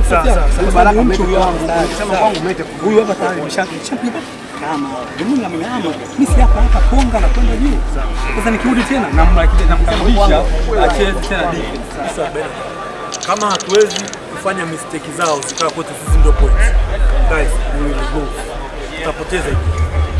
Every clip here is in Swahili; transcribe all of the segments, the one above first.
Sawa, Sasa, sawa, sasa, sawa. Baraka Ni mtu mlete huyo kwangu. wangu. Ukisema Sawa. kwangu mlete kwangu. Huyu hapa tayari nimeshapiga kama mimi na mama mimi si hapa hapa konga na kwenda juu. Sasa nikirudi tena namkarudisha acheze tena defense. Sasa Bernard, kama hatuwezi kufanya mistake zao zikawa kwetu sisi ndio points. Guys, we will lose. Tutapoteza hii.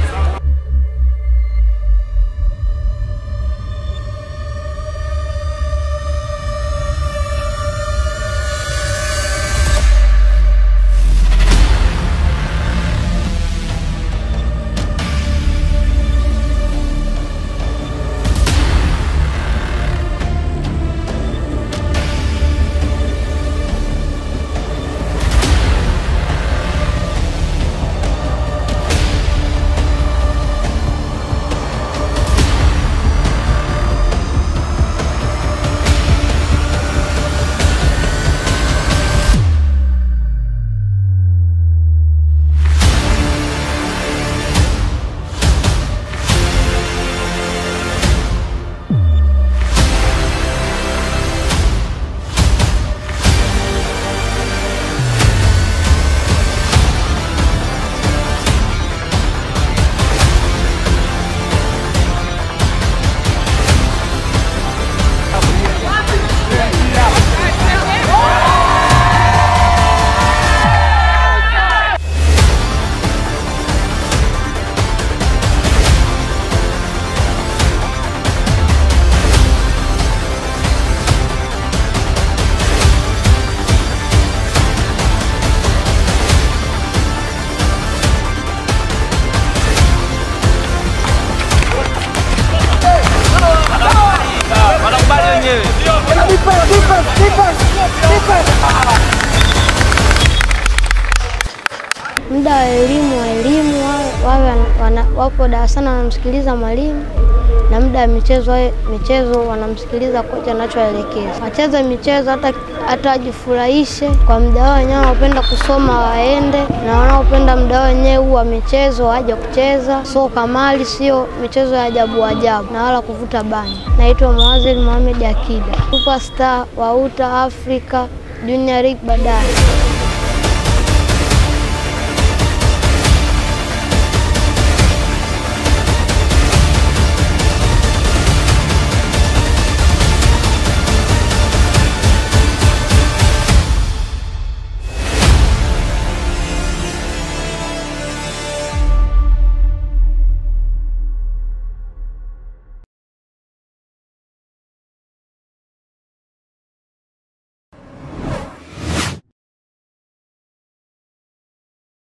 muda wa elimu wa elimu wawe- wawe wana, wapo darasani wanamsikiliza mwalimu, na muda wa michezo wawe michezo wanamsikiliza kocha anachoelekeza. Wacheze michezo hata hata wajifurahishe kwa muda wao wenyewe, wanaopenda kusoma waende, na wanaopenda muda wao wenyewe huu wa michezo waje kucheza. So kamali sio michezo ya ajabu ajabu na wala kuvuta bangi. Naitwa Muazil Mohamed Akida, superstar wa UTA Africa Junior League baadaye.